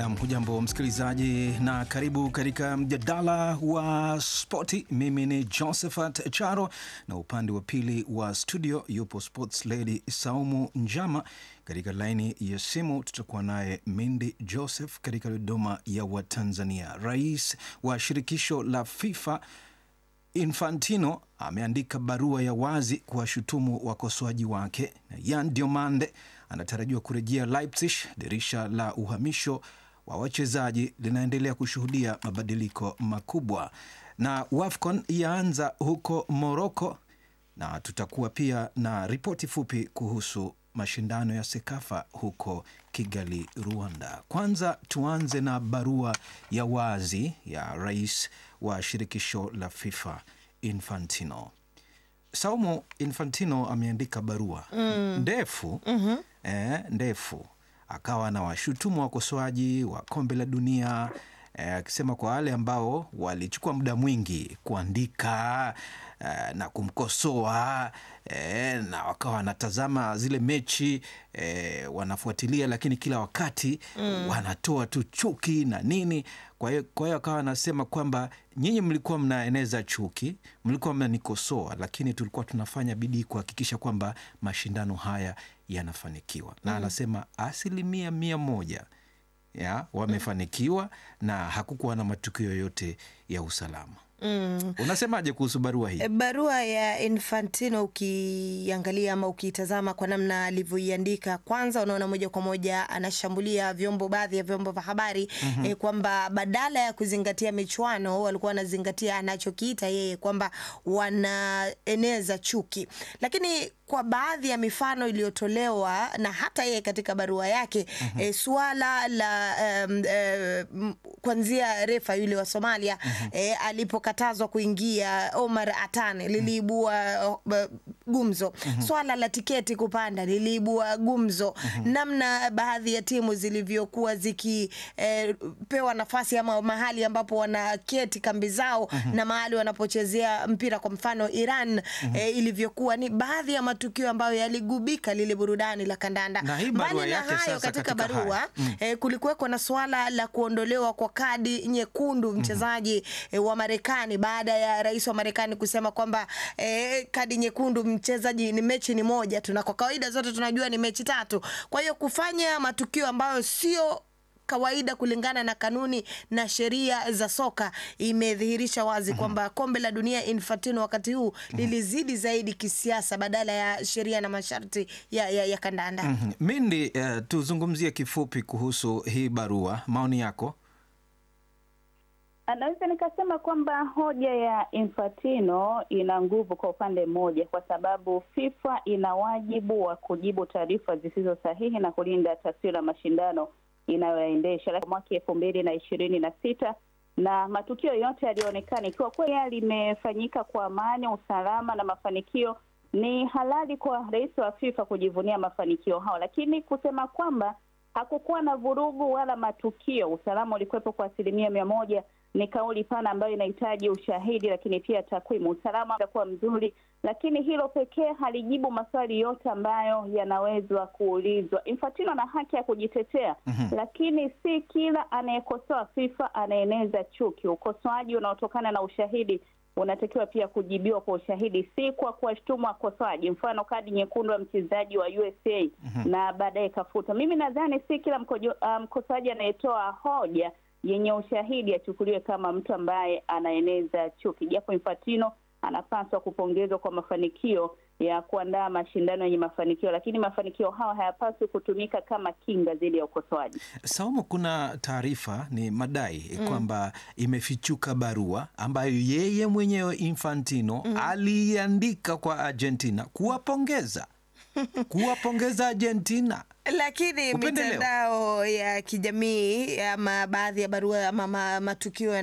Nam, hujambo msikilizaji, na karibu katika mjadala wa spoti. Mimi ni Josephat Charo na upande wa pili wa studio yupo sports lady Saumu Njama. Katika laini ya simu tutakuwa naye Mindi Joseph katika Dodoma ya Watanzania. Rais wa shirikisho la FIFA Infantino ameandika barua ya wazi kuwashutumu wakosoaji wake. Yan Diomande anatarajiwa kurejea Leipzig. Dirisha la uhamisho wa wachezaji linaendelea kushuhudia mabadiliko makubwa, na WAFCON yaanza huko Morocco, na tutakuwa pia na ripoti fupi kuhusu mashindano ya Sekafa huko Kigali, Rwanda. Kwanza tuanze na barua ya wazi ya rais wa shirikisho la FIFA Infantino. Saumu Infantino ameandika barua mm. ndefu mm -hmm. eh, ndefu akawa na washutumu wakosoaji wa kombe la dunia akisema eh, kwa wale ambao walichukua muda mwingi kuandika eh, na kumkosoa eh, na wakawa wanatazama zile mechi eh, wanafuatilia, lakini kila wakati mm. wanatoa tu chuki na nini. Kwa hiyo kwa hiyo akawa anasema kwamba nyinyi mlikuwa mnaeneza chuki, mlikuwa mnanikosoa, lakini tulikuwa tunafanya bidii kuhakikisha kwamba mashindano haya yanafanikiwa na mm. anasema asilimia mia moja ya wamefanikiwa na hakukuwa na matukio yoyote ya usalama. Mm. Unasemaje kuhusu barua hii? Barua ya Infantino ukiangalia ama ukitazama kwa namna alivyoiandika, kwanza unaona moja kwa moja anashambulia vyombo, baadhi ya vyombo vya habari mm -hmm. eh, kwamba badala ya kuzingatia michuano walikuwa wanazingatia anachokiita yeye kwamba wanaeneza chuki, lakini kwa baadhi ya mifano iliyotolewa na hata yeye katika barua yake mm -hmm. e, suala la um, e, kwanzia refa yule wa Somalia mm -hmm. e, alipokatazwa kuingia Omar Atane liliibua uh, gumzo mm -hmm. swala la tiketi kupanda liliibua gumzo mm -hmm. namna baadhi ya timu zilivyokuwa zikipewa e, nafasi ama mahali ambapo wanaketi kambi zao mm -hmm. na mahali wanapochezea mpira kwa mfano Iran mm -hmm. e, ilivyokuwa ni baadhi ya matukio ambayo yaligubika lile burudani la kandanda. Mbali na hayo, katika barua mm. eh, kulikuweko na swala la kuondolewa kwa kadi nyekundu mchezaji mm -hmm. eh, wa Marekani baada ya rais wa Marekani kusema kwamba eh, kadi nyekundu mchezaji ni mechi ni moja tu, na kwa kawaida zote tunajua ni mechi tatu. Kwa hiyo kufanya matukio ambayo sio kawaida kulingana na kanuni na sheria za soka imedhihirisha wazi mm -hmm. kwamba kombe la dunia Infantino wakati huu mm -hmm. lilizidi zaidi kisiasa badala ya sheria na masharti ya, ya, ya kandanda mm -hmm. Mindi, uh, tuzungumzie kifupi kuhusu hii barua, maoni yako. Naweza nikasema kwamba hoja ya Infantino ina nguvu kwa upande mmoja, kwa sababu FIFA ina wajibu wa kujibu taarifa zisizo sahihi na kulinda taswira ya mashindano inayoendesha mwaka elfu mbili na ishirini na sita na matukio yote yaliyoonekana, ikiwa kweli limefanyika kwa amani, usalama na mafanikio, ni halali kwa rais wa FIFA kujivunia mafanikio hao, lakini kusema kwamba hakukuwa na vurugu wala matukio, usalama ulikuwepo kwa asilimia mia moja ni kauli pana ambayo inahitaji ushahidi, lakini pia takwimu. Usalama utakuwa mzuri, lakini hilo pekee halijibu maswali yote ambayo yanawezwa kuulizwa. Infantino ana haki ya kujitetea mm -hmm. Lakini si kila anayekosoa FIFA anaeneza chuki. Ukosoaji unaotokana na ushahidi unatakiwa pia kujibiwa kwa ushahidi, si kwa kuwashtumu wakosoaji. Mfano, kadi nyekundu ya mchezaji wa USA mm -hmm. na baadaye kafuta. Mimi nadhani si kila mkosoaji um, anayetoa hoja yenye ushahidi achukuliwe kama mtu ambaye anaeneza chuki, japo Infantino anapaswa kupongezwa kwa mafanikio ya kuandaa mashindano yenye mafanikio, lakini mafanikio hayo hayapaswi kutumika kama kinga dhidi ya ukosoaji. Saumu, kuna taarifa ni madai mm. kwamba imefichuka barua ambayo yeye mwenyewe Infantino mm. aliandika kwa Argentina kuwapongeza kuwapongeza Argentina lakini mitandao ya kijamii ama baadhi ya barua ama matukio